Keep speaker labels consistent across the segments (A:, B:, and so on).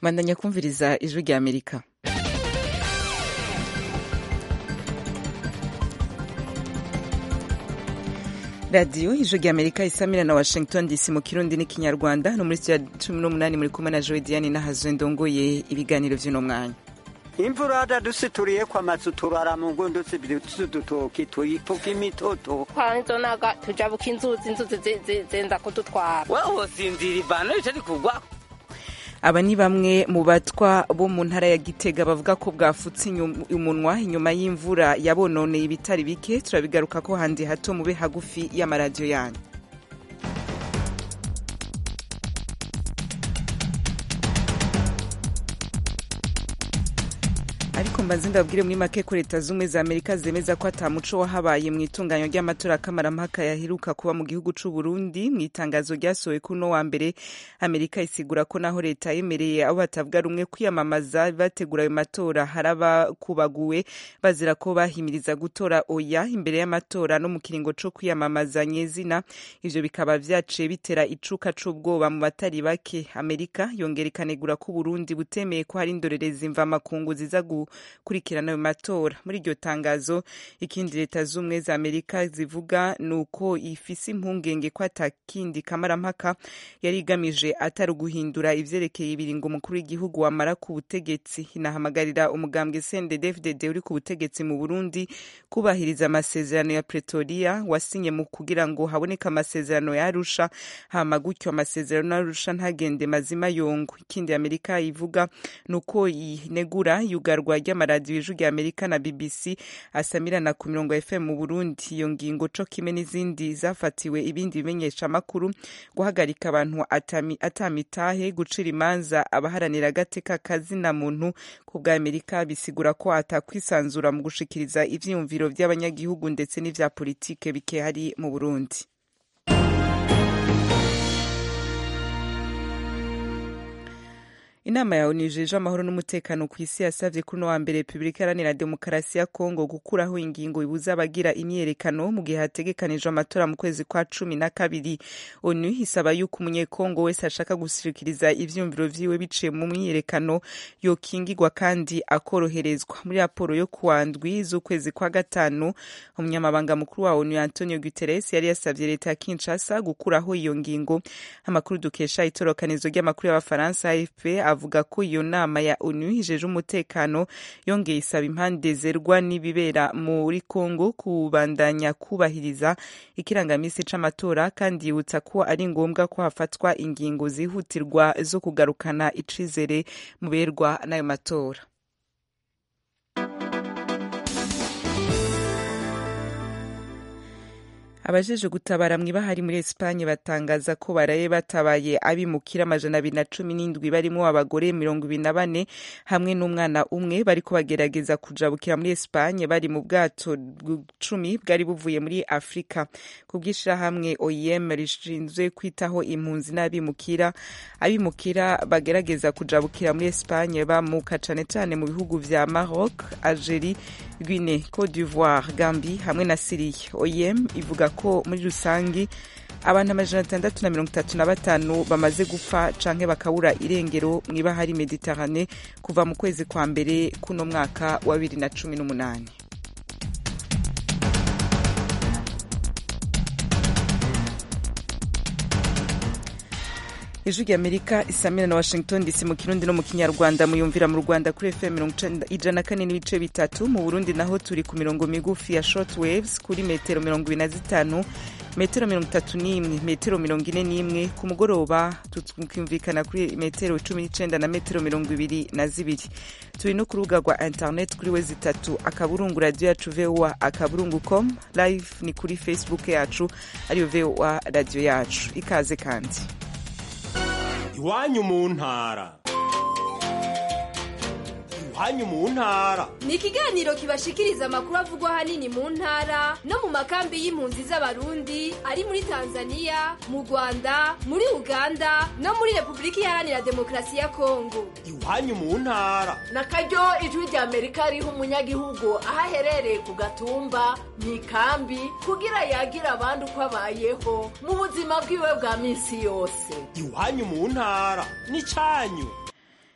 A: bandanya kumviriza ijwi rya amerika radiyo ijwi rya amerika isamira na washington dc mu kirundi n'ikinyarwanda no muri studio cumi n'umunani muri kumwe na joe diane n'ahazwe ndongoye ibiganiro vy'uno mwanya
B: imvura dadusituriye kwa mazu turara mu ngundo z'udutoki tuyifuka imitoto
C: twanzonaga tujabuka inzuzi inzuzi zenza kudutwara
D: wewe usinzira ivano ritari kugwa
A: aba ni bamwe mu batwa bo mu ntara ya gitega bavuga ko bwafutse umunwa inyuma y'imvura yabononeye ibitari bike turabigaruka ko handi hato mube hagufi y'amaradiyo yanyu ariko mbanze ndabwire muri make ko leta z'ubumwe za amerika zemeza ko ata muco wahabaye mu itunganywa ry'amatora kamarampaka yaheruka kuba mu gihugu c'u burundi mu itangazo ryasohowe kuno wa mbere amerika isigura ko naho leta yemereye abo batavuga rumwe kwiyamamaza bategura ayo matora hari abakubaguwe bazira ko bahimiriza gutora oya imbere y'amatora no mu kiringo co kwiyamamaza nyezina ivyo bikaba vyaciye bitera icuka c'ubwoba mu batari bake amerika yongera ikanegura ko uburundi butemeye ko hari indorerezi mvamakungu ziza gukurikirana ayo matora muri iryo tangazo ikindi leta z'ubumwe za amerika zivuga ni uko ifise impungenge ko atakindi kamarampaka yari igamije atari uguhindura ivyerekeye ibiringo umukuru w'igihugu wamara ku butegetsi inahamagarira umugambwe cndd uri ku butegetsi mu burundi kubahiriza amasezerano ya pretoria wasinye mu kugira ngo haboneke amasezerano ya arusha hama gutyo amasezerano ya arusha ntagende mazima yongo ikindi amerika ivuga ni uko inegura yugarwa ry'amaradiyo ijwi rya amerika na bbc asamirana ku mirongo fm mu burundi iyo ngingo co kimwe n'izindi zafatiwe ibindi bimenyesha amakuru guhagarika abantu atamitahe gucira imanza abaharanira agateka kazina muntu ku bwa amerika bisigura ko atakwisanzura mu gushikiriza ivyiyumviro vy'abanyagihugu ndetse n'ivya politike bikehari mu burundi inama ya onu ijeje amahoro n'umutekano ku isi yasavye kuri uno wa mbere repubulika iharanira demokarasi ya kongo gukuraho ingingo ibuza abagira imyiyerekano mu gihe hategekanijwe amatora mu kwezi kwa cumi na kabiri onu isaba yuko umunyekongo wese ashaka gushikiriza ivyumviro vyiwe biciye mu myiyerekano yokingirwa kandi akoroherezwa muri raporo yo kuwa ndwi z'ukwezi kwa gatanu umunyamabanga mukuru wa onu antonio guterres yari yasavye leta ya kinshasa gukuraho iyo ngingo amakuru dukesha itorokanizo ry'amakuru y'abafaransa afp avuga ko iyo nama ya onu ijeje umutekano yongeye isaba impande zerwa n'ibibera muri congo kubandanya kubahiriza ikirangamisi c'amatora kandi yibutsa ko ari ngombwa ko hafatwa ingingo zihutirwa zo kugarukana icizere mu berwa n'ayo matora abajeje gutabara mw'ibahari muri Espanye batangaza ko baraye batabaye abimukira amajana abiri na cumi n'indwi barimo abagore mirongo ibiri na bane hamwe n'umwana umwe bariko bagerageza kujabukira muri Espanye bari mu bwato cumi bwari buvuye muri Afrika ku bw'ishirahamwe OIM rishinzwe kwitaho impunzi n'abimukira abimukira bagerageza kujabukira muri Espanye bamuka cane cane mu bihugu vya Maroc, Algerie, Guinée, Côte d'Ivoire, Gambie hamwe na Syria. OIM ivuga ko muri rusangi abantu amajana atandatu na mirongo itatu na batanu bamaze gupfa canke bakabura irengero mw'ibahari mediterane kuva mu kwezi kwa mbere kuno mwaka wa bibiri na cumi n'umunani ijwi rya amerika isamira na washington dc mu kirundi no mu kinyarwanda muyumvira mu rwanda kuri fm ijana na kane n'ibice bitatu mu burundi naho turi ku mirongo migufi ya short waves kuri metero mirongo ibiri na zitanu metero mirongo itatu n'imwe metero mirongo ine n'imwe ku mugoroba tukumvikana kuri metero cumi n'icenda na metero mirongo ibiri na zibiri turi no ku rubuga rwa internet kuri we zitatu akaburungu radiyo yacu voa akaburungu com live ni kuri facebook yacu ariyo voa radiyo yacu ikaze kandi
E: iwanyu mu ntara iwanyu mu ntara
F: ni ikiganiro kibashikiriza amakuru avugwa ahanini mu ntara no mu makambi y'impunzi z'abarundi ari muri tanzania mu rwanda muri uganda no muri repubulika iharanira demokarasi ya kongo
E: iwanyu mu ntara
G: na karyo ijwi rya amerika riha umunyagihugu aho aherereye ku gatumba mu ikambi kugira yagira abandi uko abayeho mu buzima bwiwe bwa minsi yose
E: iwanyu mu ntara ni cyanyu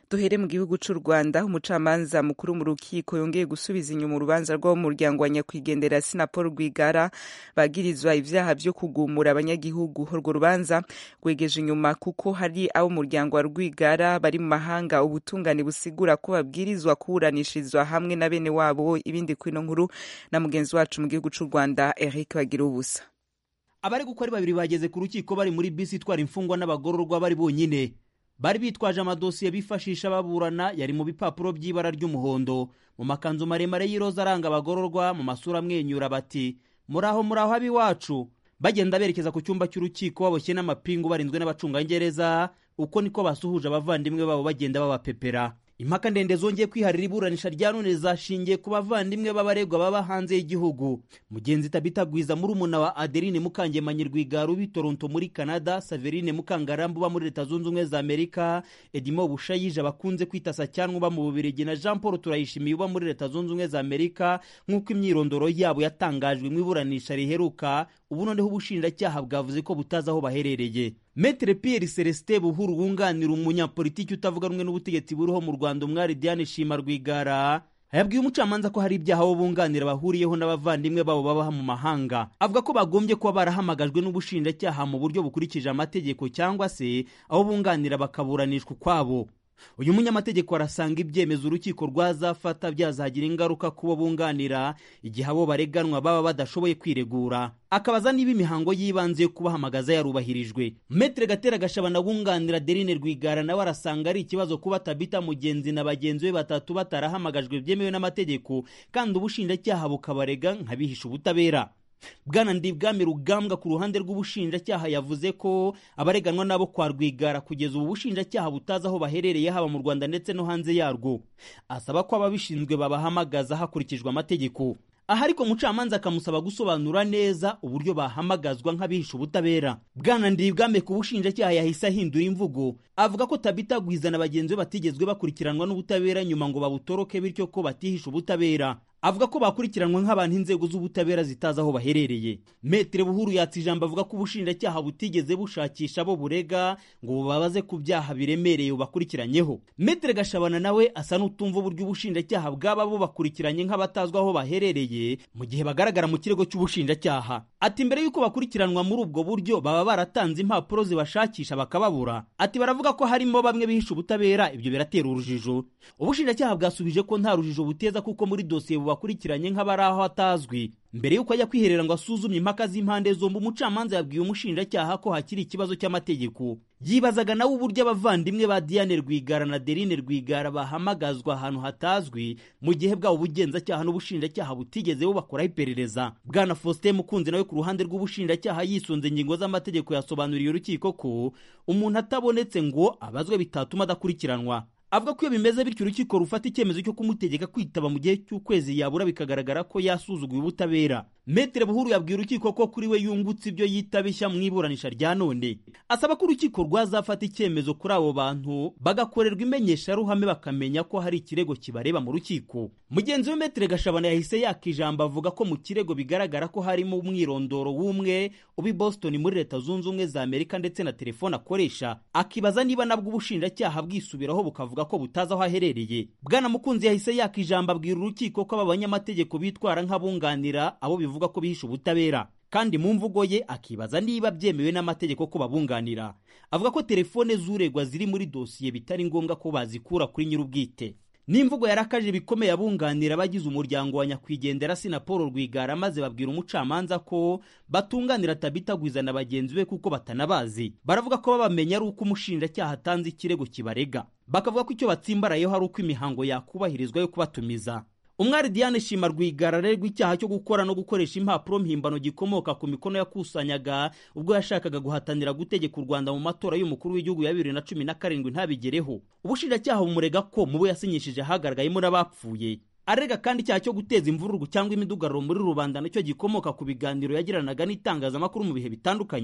A: duhere mu gihugu cy'u rwanda umucamanza mukuru mu rukiko yongeye gusubiza inyuma urubanza rw'abo mu muryango wa nyakwigendera sinapol rwigara bagirizwa ibyaha byo kugumura abanyagihugu urwo rubanza rwegeje inyuma kuko hari abo muryango wa rwigara bari mu mahanga ubutungane busigura ko babwirizwa kuburanishirizwa hamwe na bene wabo ibindi kwino nkuru na mugenzi wacu mu gihugu cy'u rwanda eric bagira ubusa
H: abari gukora babiri bageze ku rukiko bari muri bisi itwara imfungwa n'abagororwa bari bonyine bari bitwaje amadosiye bifashisha baburana yari mu bipapuro by'ibara ry'umuhondo mu makanzu maremare y'iroza aranga abagororwa mu masura amwenyura bati muraho muraho ab'iwacu bagenda berekeza ku cyumba cy'urukiko baboshye n'amapingu barinzwe n'abacungagereza uko niko basuhuje abavandimwe babo bagenda babapepera impaka ndende zongeye kwiharira iburanisha rya none zashingiye ku bavandimwe b'abaregwa baba hanze y'igihugu mugenzi tabitagwiza muri umuna wa adeline mukangemanyi rwigara ubi toronto muri canada saverine mukangarambu uba muri leta zunze ubumwe za amerika edimo bushayije bakunze kwita sacyanwa uba mu bubirigi na jean paul turayishimiye uba muri leta zunze ubumwe za amerika nk'uko imyirondoro yabo yatangajwe mu iburanisha riheruka ubu noneho ubushinjacyaha bwavuze ko butazi aho baherereye metere pierre celestin buhuru wunganira umunyapolitiki utavuga rumwe n'ubutegetsi buriho mu rwanda umwari diane shima rwigara yabwiye umucamanza ko hari ibyaha abo bunganira bahuriyeho n'abavandimwe babo baba mu mahanga avuga ko bagombye kuba barahamagajwe n'ubushinjacyaha mu buryo bukurikije amategeko cyangwa se abo bunganira bakaburanishwa ukwabo uyu munyamategeko arasanga ibyemezo urukiko rwazafata byazagira ingaruka ku bo bunganira igihe abo bareganwa baba badashoboye kwiregura akabaza niba imihango y'ibanze yo kubahamagaza yarubahirijwe metere gatera gashabana wunganira derine rwigara nawe arasanga ari ikibazo kuba tabita mugenzi na bagenzi be batatu batarahamagajwe byemewe n'amategeko kandi ubushinjacyaha bukabarega nk'abihisha ubutabera bwana ndibwami rugambwa ku ruhande rw'ubushinjacyaha yavuze ko abareganwa nabo kwa rwigara kugeza ubu bushinjacyaha butazi aho baherereye haba mu rwanda ndetse no hanze yarwo asaba ko ababishinzwe babahamagaza hakurikijwe amategeko aha ariko umucamanza akamusaba gusobanura neza uburyo bahamagazwa nk'abihisha ubutabera bwana ndibwame ku bushinjacyaha yahise ahindura imvugo avuga ko tabitagwiza na bagenzi be batigezwe bakurikiranwa n'ubutabera nyuma ngo babutoroke bityo ko batihisha ubutabera avuga ko bakurikiranwa nk'abantu inzego z'ubutabera zitazi aho baherereye metere buhuru yatsa ijambo avuga ko ubushinjacyaha butigeze bushakisha abo burega ngo bubabaze ku byaha biremereye bubakurikiranyeho metere gashabana nawe asa n'utumva uburyo ubushinjacyaha bwaba bubakurikiranye nk'abatazwi aho baherereye mu gihe bagaragara mu kirego cy'ubushinjacyaha ati mbere y'uko bakurikiranwa muri ubwo buryo baba baratanze impapuro zibashakisha bakababura ati baravuga ko harimo bamwe bihisha ubutabera ibyo biratera urujijo ubushinjacyaha bwasubije ko nta rujijo buteza kuko muri dosiye bakurikiranye nk'abari aho atazwi mbere y'uko ajya kwiherera ngo asuzumye impaka z'impande zombi umucamanza yabwiye umushinjacyaha ko hakiri ikibazo cy'amategeko yibazaga nawe uburyo abavandimwe ba diane rwigara na derine rwigara bahamagazwa ahantu hatazwi mu gihe bwabo ubugenzacyaha n'ubushinjacyaha butigeze bubakoraho iperereza bwana faustin mukunzi nawe ku ruhande rw'ubushinjacyaha yisunze ingingo z'amategeko yasobanuriye urukiko ko umuntu atabonetse ngo abazwe bitatuma adakurikiranwa avuga ko iyo bimeze bityo urukiko rufata icyemezo cyo kumutegeka kwitaba mu gihe cy'ukwezi yabura bikagaragara ko yasuzuguye ubutabera metere buhuru yabwiye urukiko ko kuri we yungutse ibyo yita bishya mu iburanisha rya none asaba ko urukiko rwazafata icyemezo kuri abo bantu bagakorerwa imenyesharuhame bakamenya ko hari ikirego kibareba mu rukiko mugenzi we metere gashabana yahise yaka ijambo avuga ko mu kirego bigaragara ko harimo umwirondoro w'umwe ubi boston muri leta zunze ubumwe za amerika ndetse na telefone akoresha akibaza niba nabwo ubushinjacyaha bwisubiraho bukavuga ko butazi aho aherereye bwana mukunzi yahise yaka ijambo abwira urukiko ko aba banyamategeko bitwara nk'abunganira abo bivuga ko bihisha ubutabera kandi mu mvugo ye akibaza niba byemewe n'amategeko ko babunganira avuga ko telefone z'uregwa ziri muri dosiye bitari ngombwa ko bazikura kuri nyir'ubwite n'imvugo yarakaje bikomeye abunganira abagize umuryango wa nyakwigendera sina paul rwigara maze babwira umucamanza ko batunganira tabitagwiza na bagenzi be kuko batanabazi baravuga ko babamenya ari uko umushinjacyaha atanze ikirego kibarega bakavuga ko icyo batsimbarayeho ari uko imihango yakubahirizwa yo kubatumiza umwari diane shima rwigara arerwa icyaha cyo gukora no gukoresha impapuro mpimbano gikomoka ku mikono yakusanyaga ubwo yashakaga guhatanira gutegeka u rwanda mu matora y'umukuru w'igihugu ya bibiri na cumi na karindwi ntabigereho ubushinjacyaha bumurega ko mu bo yasinyishije hagaragayemo n'abapfuye arega kandi icyaha cyo guteza imvururu cyangwa imidugararo muri rubanda nacyo gikomoka ku biganiro yagiranaga n'itangazamakuru mu bihe bitandukanye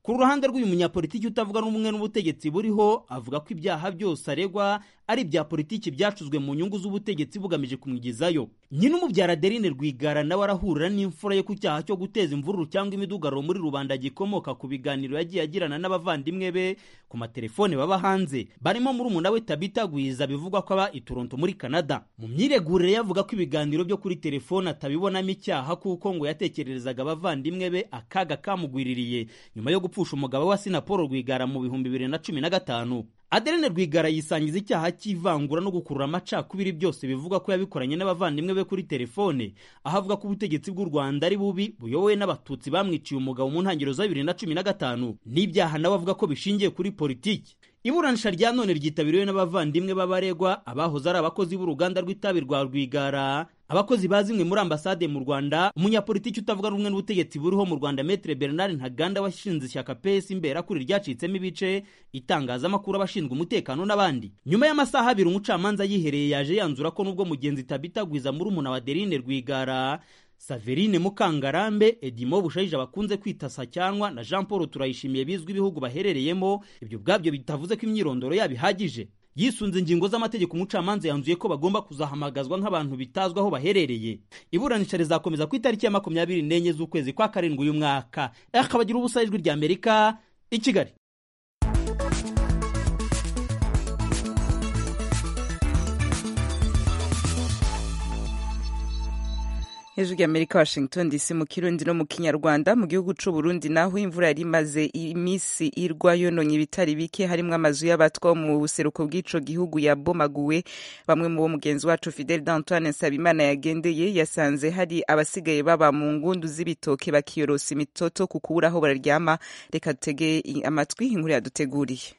H: ku ruhande rw'uyu munyapolitiki utavuga n'umwe n'ubutegetsi buriho avuga ko ibyaha byose aregwa ari ibya politiki byacuzwe mu nyungu z'ubutegetsi bugamije kumwigizayo nyine umubyara Adeline Rwigara nawe arahurira n'imfura ye ku cyaha cyo guteza imvururu cyangwa imidugararo muri rubanda gikomoka ku biganiro yagiye agirana n'abavandimwe be ku matelefone baba hanze barimo murumuna we Tabita Gwiza bivugwa ko aba i Toronto muri Canada mu myiregurire yavuga ko ibiganiro byo kuri telefone atabibonamo icyaha kuko ngo yatekererezaga abavandimwe be akaga kamugwiririye nyuma yo gupfusha umugabo wa Sina Paul Rwigara mu bihumbi bibiri na cumi na gatanu Adeline Rwigara yisangiza icyaha cy'ivangura no gukurura amacakubiri byose bivuga ko yabikoranye n'abavandimwe be kuri telefone aho avuga ko ubutegetsi bw'u Rwanda ari bubi buyobowe n'abatutsi bamwiciye umugabo mu ntangiriro za bibiri na cumi na gatanu n'ibyaha nawe avuga ko bishingiye kuri politiki iburanisha rya none ryitabiriwe n'abavandimwe b'abaregwa abahoze ari abakozi b'uruganda rw'itabi rwa Rwigara abakozi ba zimwe muri ambasade mu Rwanda umunyapolitiki utavuga rumwe n'ubutegetsi buriho mu Rwanda Maître Bernard Ntaganda washinze ishyaka PS Imberakuri ryacitsemo ibice itangazamakuru abashinzwe umutekano n'abandi nyuma y'amasaha abiri umucamanza yihereye yaje yanzura ko nubwo mugenzi Tabita Gwiza muri umuna wa Adeline Rwigara Saverine Mukangarambe Edimo Bushayija bakunze kwita Sacyanwa na Jean Paul Turayishimiye bizwi ibihugu baherereyemo ibyo ubwabyo bitavuze ko imyirondoro yabo ihagije yisunze ingingo z'amategeko umucamanza yanzuye ko bagomba kuzahamagazwa nk'abantu bitazwi aho baherereye iburanisha rizakomeza ku itariki ya makumyabiri n'enye z'ukwezi kwa karindwi uyu mwaka akabagira ubusa ijwi rya amerika i kigali
A: hejuru y'amerika washington dc mu kirundi no mu kinyarwanda mu gihugu c'u burundi naho imvura yari imaze iminsi irwa yononye ibitari bike harimwo amazu y'abatwa mu buseruko bw'ico gihugu yabomaguwe bamwe mu bo mugenzi wacu fidel d'antoine nsabimana yagendeye yasanze hari abasigaye baba mu ngundu z'ibitoke bakiyorosa imitoto ku kubura aho bararyama reka dutege amatwi inkuru yaduteguriye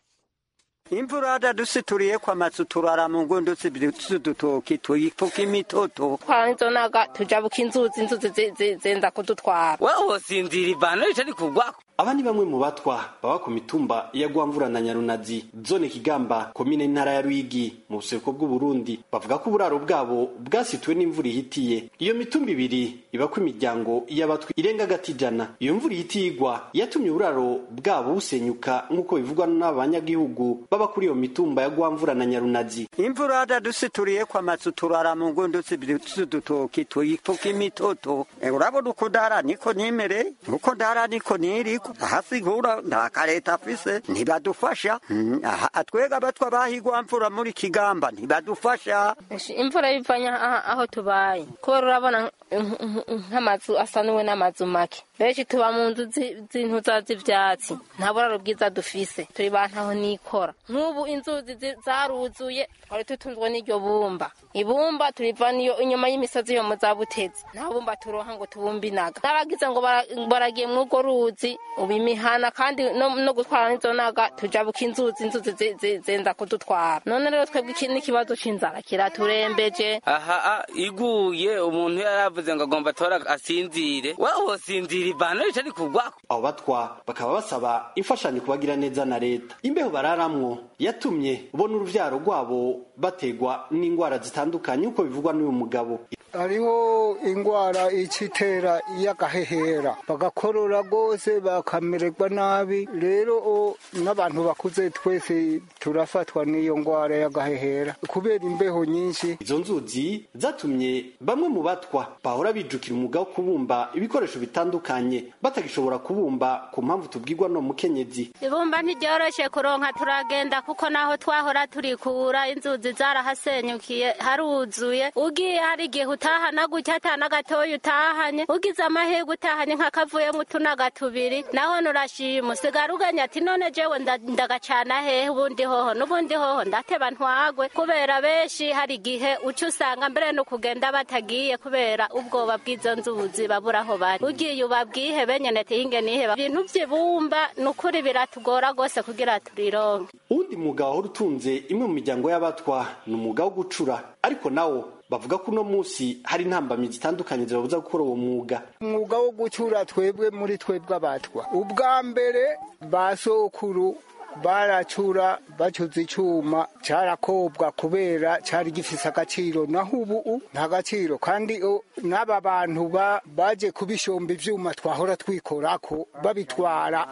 B: imvura dadusituriye kwa mazu turara mu ngundu z'udutoki tuyifuka imitoto
C: twanzonaga tujabuka inzuzi inzuzi zi- zi- zenda kudutwara
D: wewe wosinzira ivano ritari kugwako
I: aba ni bamwe mu batwa baba ku mitumba ya Rwamvura na Nyarunazi zone Kigamba komine ntara ya Rwigi mu buseruko bw'u Burundi bavuga ko uburaro bwabo bwasituwe n'imvura ihitiye iyo mitumba ibiri ibako imiryango y'abatwa irenga agati ijana iyo mvura ihitiye igwa yatumye uburaro bwabo busenyuka nk'uko bivugwa n'abanyagihugu baba kuri iyo mitumba ya Rwamvura na Nyarunazi
B: imvura dadusituriye kwa mazu turara mu ngundu z'udutoki tuyifuka imitoto Eh, urabona uko ndara niko nimere uko ndara niko niriko ahasigura nta kareta afise ntibadufasha Mm, aha twega abatwa bahigwa mvura muri kigamba ntibadufasha
C: Ish, imvura bivanye aha- aho tubaye kubera urabona nk- nk- nk'amazu asanuwe n'amazu make benshi tuba mu nzu zi- z'intuza z'ivyatsi nta buraro bwiza dufise turi bantaho nikora nk'ubu inzuzi zi- zaruzuye twari tutunzwe n'iryo bumba ibumba turivana iyo inyuma y'imisozi yo mu za butezi nta bumba turonka ngo tubumbe inaga n'abagize ngo bara- baragiye mw'urwo ruzi ubu imihana kandi no, no gutwara n'izo naga tujabuka inzuzi inzuzi zi- zi- zenda kudutwara none rero twebwe iki n'ikibazo c'inzara kiraturembeje
D: aha a, iguye umuntu yaravuze ngo agomba tora asinzire wewe wosinzira ivano ritari kugwako
I: abo batwa bakaba basaba imfashanyo kubagira neza na leta imbeho bararamwo yatumye ubona uruvyaro rwabo bategwa n'indwara zitandukanye uko bivugwa n'uyu mugabo
J: hariho indwara icitera y'agahehera bagakorora rwose bakamererwa nabi rero o, n'abantu bakuze twese turafatwa n'iyo ndwara y'agahehera kubera imbeho nyinshi
I: izo nzuzi zatumye bamwe mu batwa bahora bijukira umwuga wo kubumba ibikoresho bitandukanye batagishobora kubumba ku mpamvu tubwirwa no mukenyezi
K: ibumba ntiryoroshe kuronka turagenda kuko naho twahora turikura inzuzi zarahasenyukiye haruzuye ugiye hari igihe utahana gutya atana gatoya utahanye ugize amahirwe utahanye nk'akavuyemo utunaga tubiri naho nurashima usigara uganya ati none jewe nda- ndagacana hehe ubundi hoho n'ubundi hoho ndateba ntwagwe kubera benshi hari igihe uca usanga mbere no kugenda batagiye kubera ubwoba bw'izo nzuzi babura aho bari ugiye ubabwihe benyene tihinge niheba ibintu vy'ibumba ni ukuri biratugora rwose kugira turironke
I: uwundi mwuga wahora utunze imwe mu miryango y'abatwa ni umwuga wo gucura ariko nawo bavuga ko uno munsi hari intambamyi zitandukanye zibabuza gukora uwo mwuga
J: umwuga wo gucura twebwe muri twebwe abatwa ubwa mbere ba sokuru baracura bacuze icyuma cyarakobwa kubera cyari gifise agaciro naho ubu nta gaciro kandi o, n'aba bantu ba- baje kubishomba ivyuma twahora twikorako babitwara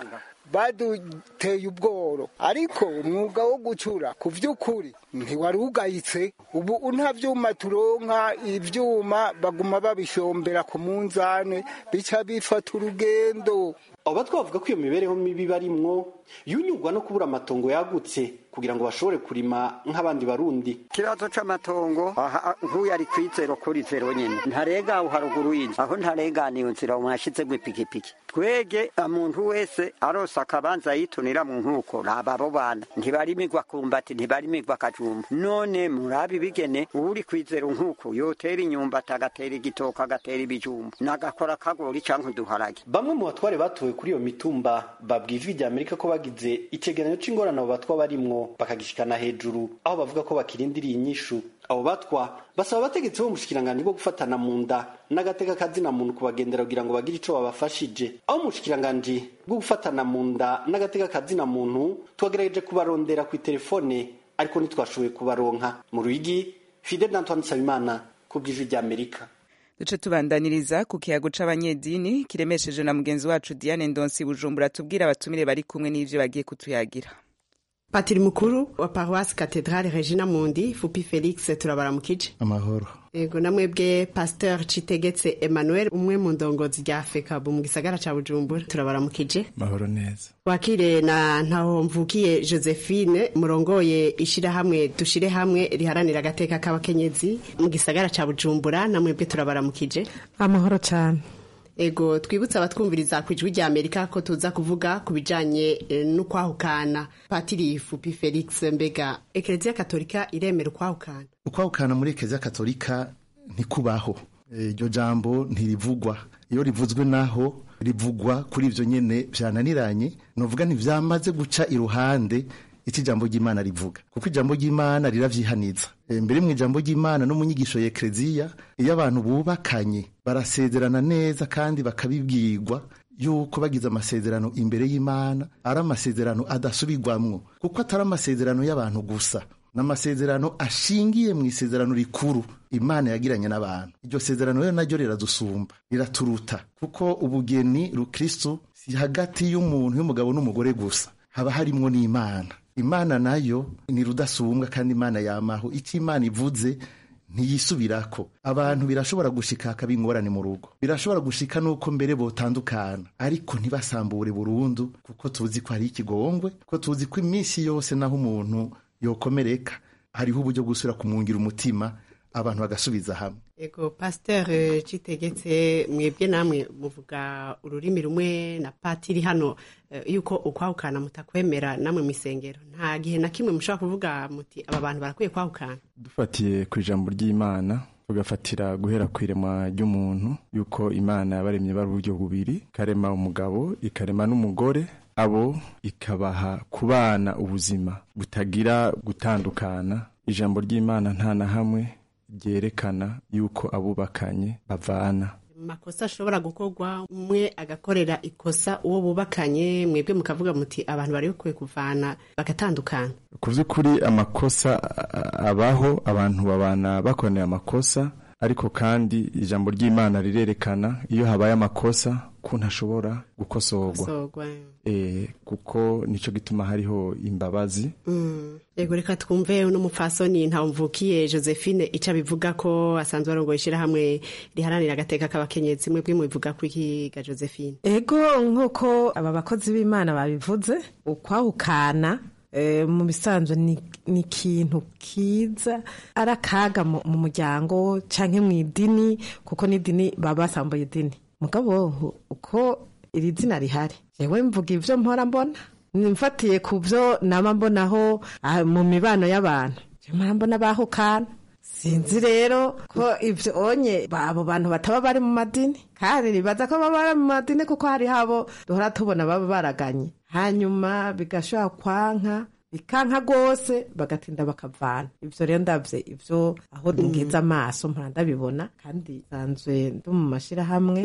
J: baduteye ubworo ariko umwuga wo gucura ku by'ukuri ntiwari ugayitse ubu nta byuma turonka ibyuma baguma babishombera ku munzane bica bifata urugendo
I: aba twavuga ko iyo mibereho mibi barimwo yunyurwa no kubura amatongo yagutse kugira ngo bashobore kurima nk'abandi barundi
B: ikibazo c'amatongo aha nk'uyu ari kwizero kuri zero nyene ntarega aho haruguru y'inzu aho ntareganiye nzira mwashizemo ipikipiki twege umuntu wese arose akabanza yitunira mu nkuko raba abo bana ntibarimirwa kumbati ntibarimirwa akajumba none murabe ibigene uri kwizero nkuko yotera inyumbati agatera igitoka agatera ibijumba nagakora akagori canke uduharage
I: bamwe mu batware batowe kuri iyo mitumba babwiye ijwi rya amerika ko bagize icegeranyo c'ingorane abo batwa barimwo bakagishikana hejuru aho bavuga ko bakirindiriye inyishu abo batwa basaba abategetsi bo mushikiranganji bwo gufatana mu nda n'agateka kazina muntu kubagendera kugira ngo bagire ico babafashije aho umushikiranganji bwo gufatana mu nda n'agateka kazina muntu twagerageje kubarondera ku telefone ariko ntitwashoboye kubaronka mu ruyigi fidel d'antoine nsabimana ku bw'ijwi rya amerika
A: duce tubandaniriza ku kiyago c'abanyedini kiremesheje na mugenzi wacu diane ndonsi bujumbura tubwira abatumire bari kumwe n'ivyo bagiye kutuyagira
L: patiri mukuru wa paruwasi katedrale regina mundi fupi felix turabaramukije
M: amahoro
L: yego namwebwe pasteur citegetse emmanuel umwe mu ndongozi rya fekabu mu gisagara ca bujumbura turabaramukije
M: mahoro neza
L: wakire na ntaho mvukiye josephine murongoye ishirahamwe dushire hamwe riharanira agateka k'abakenyezi mu gisagara ca bujumbura namwebwe turabaramukije
N: amahoro cyane
L: ego twibutse abatwumviriza ku ijwi rya amerika ko tuza kuvuga ku bijanye eh, n'ukwahukana patiri fupi felix mbega ekereziya katolika iremera ukwahukana
M: ukwahukana muri ekereziya katolika ntikubaho iryo jambo ntirivugwa iyo rivuzwe naho rivugwa kuri ivyo nyene vyananiranye novuga ntivyamaze guca iruhande icyo ijambo ry'imana rivuga kuko ijambo ry'imana riravyihaniza E, mbere mu ijambo ry'imana no mu nyigisho ya ekleziya iyo abantu bubakanye barasezerana neza kandi bakabibwirwa yuko bagize amasezerano imbere y'imana ari amasezerano adasubirwamwo kuko atari amasezerano y'abantu gusa ni amasezerano ashingiye mu isezerano rikuru imana yagiranye n'abantu iryo sezerano rero naryo riradusumba riraturuta kuko ubugeni rukristo si hagati y'umuntu y'umugabo n'umugore gusa haba harimwo n'imana imana nayo ni rudasumbwa kandi imana yamaho icyo imana ivuze ntiyisubirako abantu birashobora gushika hakaba ingorane mu rugo birashobora gushika nuko mbere botandukana ariko ntibasambure burundu kuko tuzi ko hari ikigongwe ko tuzi ko iminsi yose naho umuntu yokomereka hariho uburyo bwo gusubira kumwungira umutima abantu bagasubiza hamwe
L: ego pasteur eh, citegetse mwebwe namwe muvuga ururimi rumwe na patiri hano eh, yuko ukwahukana mutakwemera namwe mu isengero nta gihe na kimwe mushobora kuvuga muti aba bantu barakwiye kwahukana
M: dufatiye ku ijambo ry'imana tugafatira guhera ku iremwa ry'umuntu yuko imana yabaremye bari uburyo bubiri ikarema umugabo ikarema n'umugore abo ikabaha kubana ubuzima butagira gutandukana ijambo ry'imana nta na hamwe ryerekana yuko abubakanye bavana
L: makosa ashobora gukorwa umwe agakorera ikosa uwo bubakanye mwebwe mukavuga muti abantu bari bakwiye kuvana bagatandukana
M: ku by'ukuri amakosa a- abaho abantu babana bakoraniye amakosa ariko kandi ijambo ry'imana rirerekana iyo habaye amakosa ko ntashobora gukosorwa
L: Gukosorwa.
M: e, kuko nico gituma hariho imbabazi
L: Mm. ego reka twumve n'umupfasoni ntawumvukiye josephine ico abivuga ko asanzwe arongoye ishirahamwe riharanira agateka k'abakenyezi mwebwe mubivuga ko iki ga josephine
N: ego nk'uko aba bakozi b'imana babivuze ukwahukana eh, mu bisanzwe ni ni ikintu kiza ari akaga mu mu muryango canke mu idini kuko n'idini baba basambuye idini mugabo uko iri zina rihari jewe mvuga ivyo mpora mbona mfatiye ku vyo nama mbonaho ah, mu mibano y'abantu Je mpora mbona bahukana sinzi rero ko ivyo onye abo bantu bataba bari mu madini kandi nibaza ko baba bari mu madini kuko hari habo duhora tubona baba baraganye hanyuma bigashobora kwanka bikanka rwose bagatinda bakavana ivyo rero ndavye ivyo aho ngeze amaso mpora ndabibona kandi sanzwe ndi mu mashirahamwe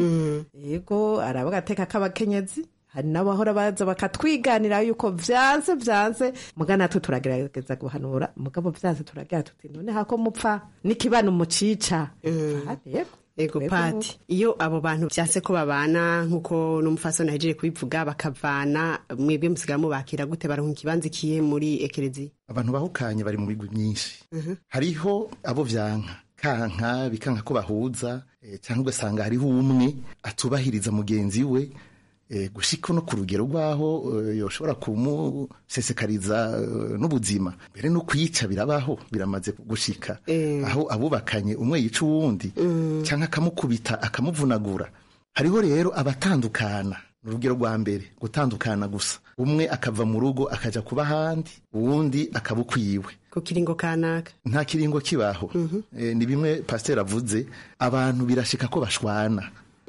N: yego araba agateka k'abakenyezi hari n'abahora baza bakatwiganira yuko vyanse vyanse muga natwe turagerageza guhanura mugabo vyanse turagira tuti none hako mupfa n'ikibano mucica Yego.
L: ego
N: Ego.
L: pati iyo abo bantu vyase ko babana nk'uko n'umufasoni ahejeje kubivuga bakavana mwebwe musigaye mubakira gute baronka ikibanza ikihe muri ekereziya
M: abantu bahukanye bari mu migwi myinshi hariho abo vyanka kanka bikanka ko bahuza eh, cyangwa ugasanga hariho umwe atubahiriza mugenzi we eh, gushika no ku rugero rwaho eh, yoshobora kumusesekariza eh, n'ubuzima mbere no kwica birabaho biramaze gushika
L: Eh.
M: aho abubakanye umwe yica uwundi cyangwa akamukubita akamuvunagura hariho rero abatandukana ni urugero rwa mbere gutandukana gusa umwe akava mu rugo akaja kuba ahandi uwundi akaba ukwiwe
L: ku kiringo kanaka
M: nta kiringo kibaho Eh, ni bimwe pasiteri avuze abantu birashika ko bashwana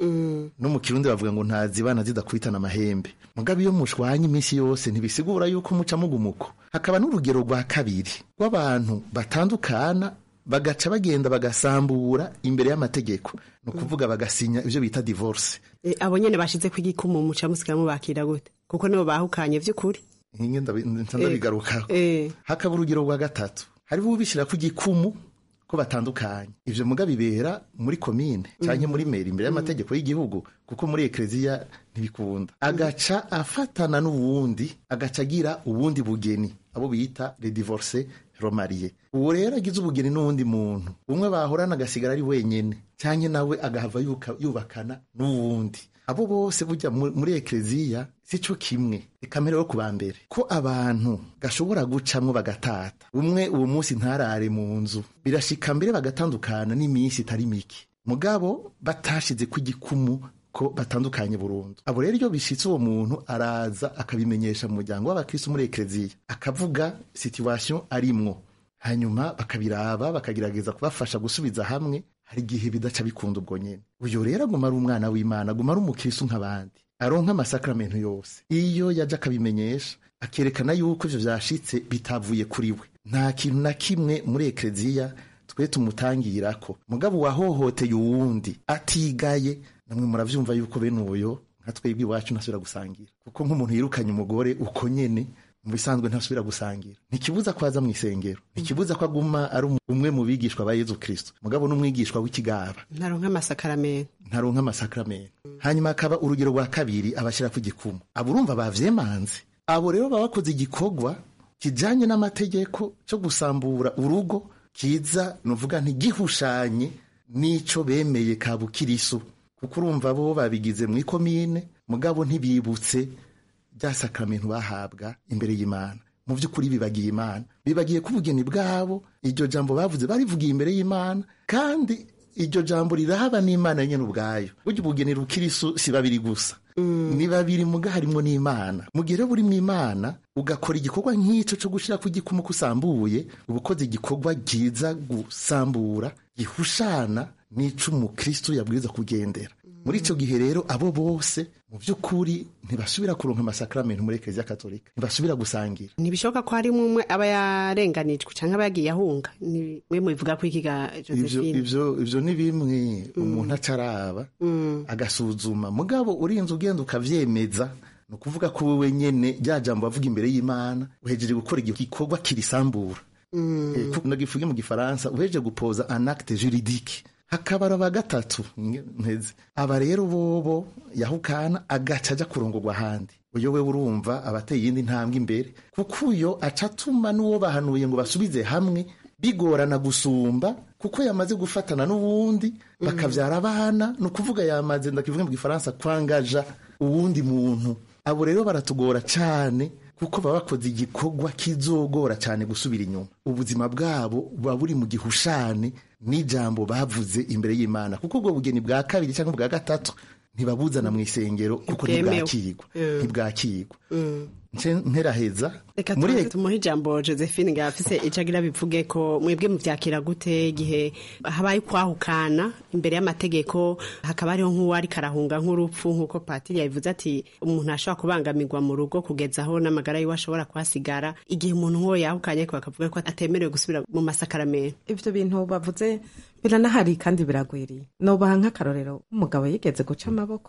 M: no mu kirundi bavuga ngo ntazibana zidakubitana amahembe mugabo iyo mushwanye iminsi yose ntibisigura yuko muca mugumuko hakaba n'urugero rwa kabiri rw'abantu batandukana bagaca bagenda bagasambura imbere y'amategeko ni ukuvuga bagasinya ibyo bita divorce
L: Eh, abo nyene bashize ku igikumu muca musigaye mubakira gute kuko nibo bahukanye vy'ukuri
M: nkinge ndabi- nca ndabigarukaho
L: Eh.
M: hakaba urugero rwa gatatu hariho ubishyira ku gikumu ko batandukanye ivyo muga bibera muri komine canke muri meri imbere y'amategeko y'igihugu kuko muri ekleziya ntibikunda agaca afatana n'uwundi agaca agira ubundi bugeni abo bita le divorce romariye uwo rero agize ubugeni n'uwundi muntu umwe bahorana agasigara ari wenyene canke nawe agahava yuka- yubakana n'uwundi abo bose burya mu- muri ekleziya sico kimwe reka mpereho ku ba mbere ko abantu gashobora gucamwo bagatata umwe uwo munsi ntarare mu nzu birashika mbere bagatandukana n'iminsi itari mike mugabo batashize ku gikumu ko batandukanye burundu abo rero iyo bishitse uwo muntu araza akabimenyesha mu muryango w'abakristo muri ekleziya akavuga situation arimwo hanyuma bakabiraba bakagerageza kubafasha gusubiza hamwe hari igihe bidaca bikunda ubwo nyene uyu rero aguma ari umwana w'imana aguma ari umukristo nk'abandi aronka amasakramentu yose iyo yaje akabimenyesha akerekana yuko ivyo vyashitse bitavuye kuri we nta kintu na kimwe muri ekleziya twe tumutangirako mugabo uwahohoteye uwundi atigaye namwe muravyumva yuko bene uyo nka twebwe iwacu ntasubira gusangira kuko nk'umuntu yirukanye umugore uko nyene mu bisanzwe ntasubira gusangira ntikibuza ko aza mu isengero ntikibuza ko aguma ari umwe mu bigishwa ba yezu kristo mugabo n'umwigishwa w'ikigaba
L: ntaronka amasakaramentu
M: ntaronka amasakramentu hanyuma akaba urugero rwa kabiri abashyira ku gikumu abo urumva bavyemanze abo rero baba bakoze igikorwa kijanye n'amategeko cyo gusambura urugo kiza nuvuga ntigihushanye n'ico bemeye ka bukirisu kuko urumva bo babigize mu ikomine mugabo ntibibutse rya sakramentu bahabwa imbere y'imana mu by'ukuri bibagiye imana bibagiye ko ubugeni bwabo iryo jambo bavuze barivugiye imbere y'imana kandi iryo jambo rirahaba n'imana nyene ubwayo burya ubugeni rukirisu si babiri gusa ni babiri muga harimwo n'imana mu gihe rero buri mu imana ugakora igikorwa nk'ico co gushira ku gikumu kusambuye uba ukoze igikorwa giza gusambura gihushana n'ico umukristo yabwiriza kugendera muri ico gihe rero abo bose mu by'ukuri ntibasubira kuronka amasakramentu muri ekleziya katolika ntibasubira gusangira
L: ntibishoboka ko harimo umwe aba yarenganijwe cyangwa aba yagiye ahunga ni mwe mubivuga ko ikiga
M: ivyo
L: josephine
M: ivyo ivyo ni bimwe umuntu acaraba agasuzuma mugabo urinze ugenda ukavyemeza ni ukuvuga ko wewe nyene rya jambo bavuga imbere y'imana uhejeje gukora igikorwa kirisambura Eh, ku- nagivuge mu gifaransa uhejeje gupoza un acte juridique hakabara ba gatatu nge- nteze aba rero bobo yahukana agaca aja kurongorwa ahandi uyo we urumva abateye iyindi ntambwe imbere kuko uyo aca atuma n'uwo bahanuye ngo basubize hamwe bigorana gusumba kuko yamaze gufatana n'uwundi bakavyara abana ni ukuvuga yamaze ndakivuga mu gifaransa kwangaja uwundi muntu abo rero baratugora cane kuko baba bakoze igikorwa kizogora cyane gusubira inyuma ubuzima bwabo buba buri mu gihushane n'ijambo bavuze imbere y'imana kuko ubwo bugeni bwa kabiri cyangwa bwa gatatu ntibabuzana mu isengero kuko
L: Ntibwemewe.
M: ntibwakirwa
L: Mm.
M: ntibwakirwa
L: Mm.
M: nce nteraheza
L: reka
M: muri
L: tubanze tumuhe ijambo josephine ngo afise ico agira bivuge ko mwebwe muvyakira gute igihe habaye kwahukana imbere y'amategeko hakaba hariho nk'uwo ariko arahunga nk'urupfu nk'uko patiri yabivuze ati umuntu ashobora kubangamirwa mu rugo kugeza aho n'amagara yiwe ashobora kuhasigara igihe umuntu nk'uwo yahukanye ariko bakavuga ko atemerewe gusubira mu masakaramentu
N: ivyo bintu bavuze biranahari kandi biragwiriye nobaha nk'akarorero umugabo yigeze guca amaboko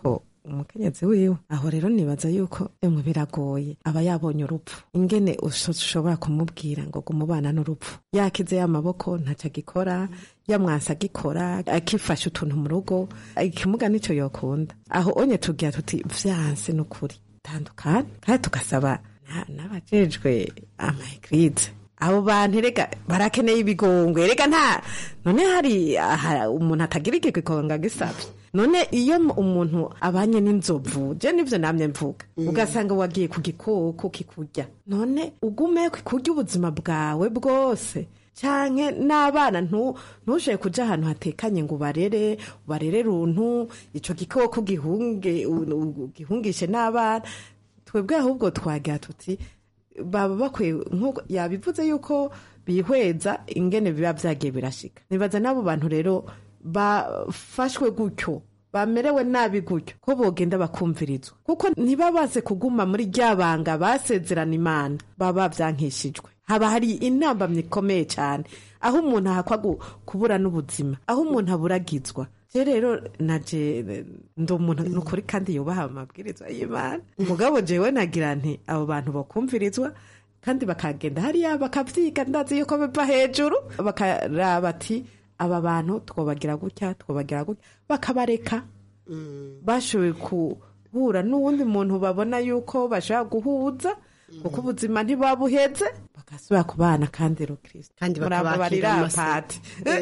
N: umukenyezi wiwe aho rero nibaza yuko emwe biragoye aba yabonye urupfu ingene ushobora kumubwira ngo gumubana n'urupfu yakize y'amaboko ntacyo agikora yamwansa agikora akifashe utuntu mu rugo ikimuga nicyo yokunda aho onye tugira tuti vyanse n'ukuri tandukana kandi tugasaba n'abajejwe amaegirize abo bantu rega barakeneye ibigongwe rega nta none hari umuntu atagira igikonga gisabye none iyo umuntu abanye n'inzovu je nivyo namye mvuga ugasanga wagiye ku gikoko kikurya none ugume kurya ubuzima bwawe bwose canke n'abana ntushoboye kuja ahantu hatekanye ngo ubarere ubarere runtu ico gikoko gihungishe n'abana twebwe ahubwo twagira tuti baba bakwiye nk'uko yabivuze yuko bihweza ingene biba byagiye birashika nibaza n'abo bantu rero bafashwe gutyo bamerewe nabi gutyo ko bogenda bakumvirizwa kuko ntibabaze kuguma muri rya banga basezerana imana baba byankishijwe haba hari intambamyi ikomeye cyane aho umuntu ahakwa kubura n'ubuzima aho umuntu aburagizwa rero naje ndi umuntu nukuri kandi yubaha amabwiriza y'imana mugabo jewe nagira nti abo bantu bakumvirizwa kandi bakagenda hariya bakavyiga ndazi yuko biva hejuru bakaraba ati aba bantu twobagira gutya twobagira gutya bakabareka bashoboye guhura n'uwundi muntu babona yuko bashobora guhuza kuko ubuzima ntibabuheze bagasubira ku bana kandi rukristo
L: kandi
N: bakabakira pati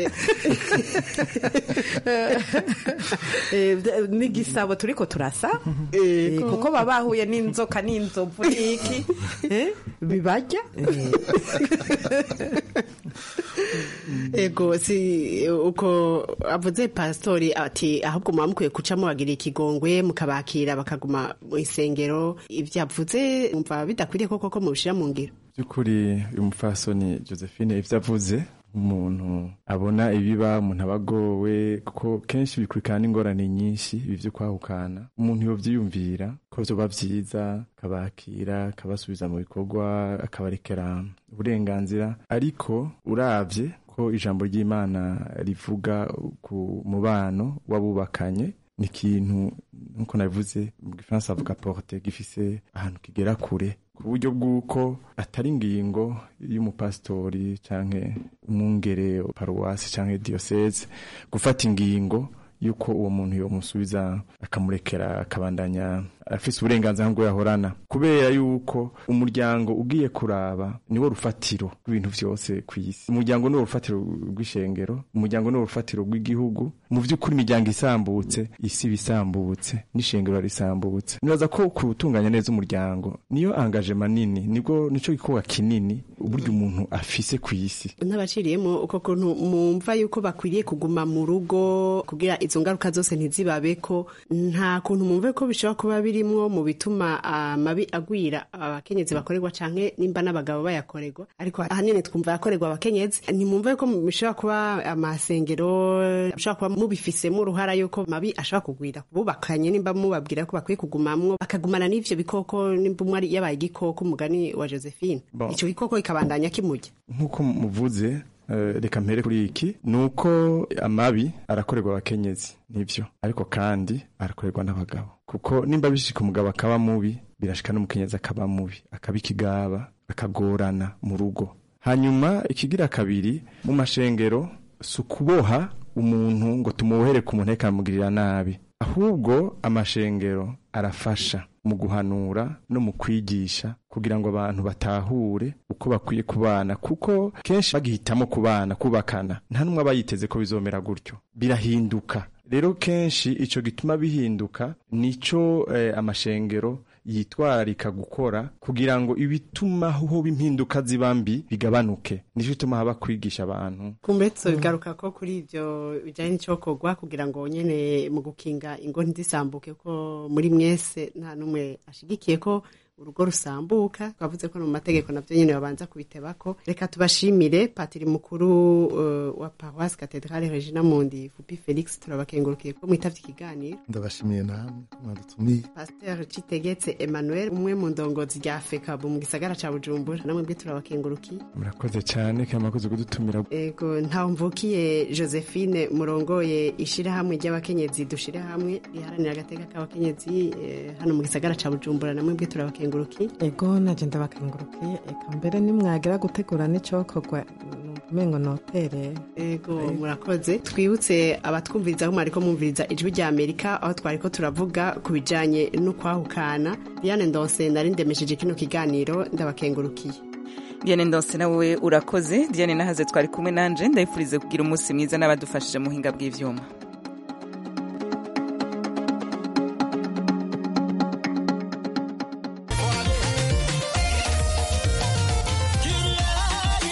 N: n'igisabo turiko turasa kuko baba bahuye n'inzoka n'inzovu n'iki bibarya
L: ego si uko avuze pasitori ati ahubwo muba mukwiye gucamo bagira ikigongwe mukabakira bakaguma mu isengero ibyo avuze mumva bidakwiriye koko ko mubishyira mu ngiro
O: by'ukuri uyu mupfasoni josephine ibyo avuze umuntu abona ibiba umuntu aba agowe kuko kenshi bikurikirana n'ingorane nyinshi ibi byo kwahukana umuntu yobyiyumvira ko byoba byiza akabakira akabasubiza mu bikorwa akabarekera uburenganzira ariko urabye ko ijambo ry'imana rivuga ku mubano w'abubakanye ni ikintu nk'uko nabivuze mu gifaransa bavuga porte gifise ahantu kigera kure ku buryo bw'uko atari ingingo y'umupasitori cyangwa umwungere paruwasi cyangwa diyoseze gufata ingingo y'uko uwo muntu yomusubiza akamurekera akabandanya afise uburenganzira nk'ubwo yahorana kubera yuko umuryango ugiye kuraba niwo rufatiro rw'ibintu byose ku isi umuryango niwo rufatiro rw'ishengero umuryango niwo rufatiro rw'igihugu mu by'ukuri imiryango isambutse isi bisambutse n'ishengero risambutse nibaza ko gutunganya neza umuryango niyo angajema nini nibwo nico gikorwa kinini uburyo umuntu afise ku isi
L: n'abaciriyemo uko kuntu mumva yuko bakwiriye kuguma mu rugo kugira izo ngaruka zose ntizibabe ko nta kuntu mumve ko bishobora kuba birimwo mu bituma amabi agwira abakenyezi bakorerwa canke nimba n'abagabo bayakorerwa ariko ahanini twumva yakorerwa abakenyezi ntimumve ko bishobora kuba amasengero bishobora kuba mubifisemo uruhara yuko mabi ashobora kugwira bubakanye nimba mubabwira ko bakwiye kugumamwo bakagumana n'ivyo bikoko nimba umwe yabaye igikoko umugani wa josephine ico gikoko kikabandanya kimurya
O: nk'uko muvuze reka mpere kuri iki ni uko amabi arakorerwa abakenyezi nibyo ariko kandi arakorerwa n'abagabo kuko nimba bishika umugabo akaba mubi birashika n'umukenyezi akaba mubi akaba ikigaba akagorana mu rugo hanyuma ikigira kabiri mu mashengero si ukuboha umuntu ngo tumubohere ku muntu akamugirira nabi ahubwo amashengero arafasha mu guhanura no mu kwigisha kugira ngo abantu batahure uko bakwiye kubana kuko kenshi bagihitamo kubana kubakana nta n'umwe aba yiteze ko bizomera gutyo birahinduka rero kenshi ico gituma bihinduka nico eh, amashengero yitwararika gukora kugira ngo ibituma hoba impinduka ziba mbi bigabanuke nico gituma haba kwigisha abantu
L: kumbetso bigaruka ko kuri ivyo bijanye n'icokorwa kugira ngo nyene mu gukinga ingo ntizisambuke ko muri mwese nta n'umwe ashigikiye ko urugo rusambuka twavuze ko no mu mategeko navyo nyene babanza kubitebako reka tubashimire patiri mukuru uh, wa paroisse cathedrale regina mundi fupi felix turabakengurukiye ko mwitavye ikiganiro
M: ndabashimiye namwe ko mwadutumiye
L: pasteur citegetse emmanuel umwe mu ndongozi rya fekabu mu gisagara ca bujumbura namwe bwe turabakengurukiye
O: murakoze cyane kandi mwakoze kudutumira
L: ego ntawe mvukiye josephine murongoye ishirahamwe ry'abakenyezi dushire hamwe riharanira agateka k'abakenyezi eh, hano mu gisagara ca bujumbura namwe bwe turabakengurukiye
N: ego naje ndabakengurukiye eka mbere nimwagira gutegura n'icokorwa umengo notereye
L: ego murakoze twibutse abatwumviriza aho mwariko mwumviriza ijwi rya amerika aho twariko turavuga ku bijanye n'ukwahukana diane ndonse nari ndemesheje kino kiganiro ndabakengurukiye
A: Diane Ndonse nawe urakoze Diane nahaze twari kumwe nanje ndayifurize kugira umunsi mwiza n'abadufashije mu buhinga bw'ivyuma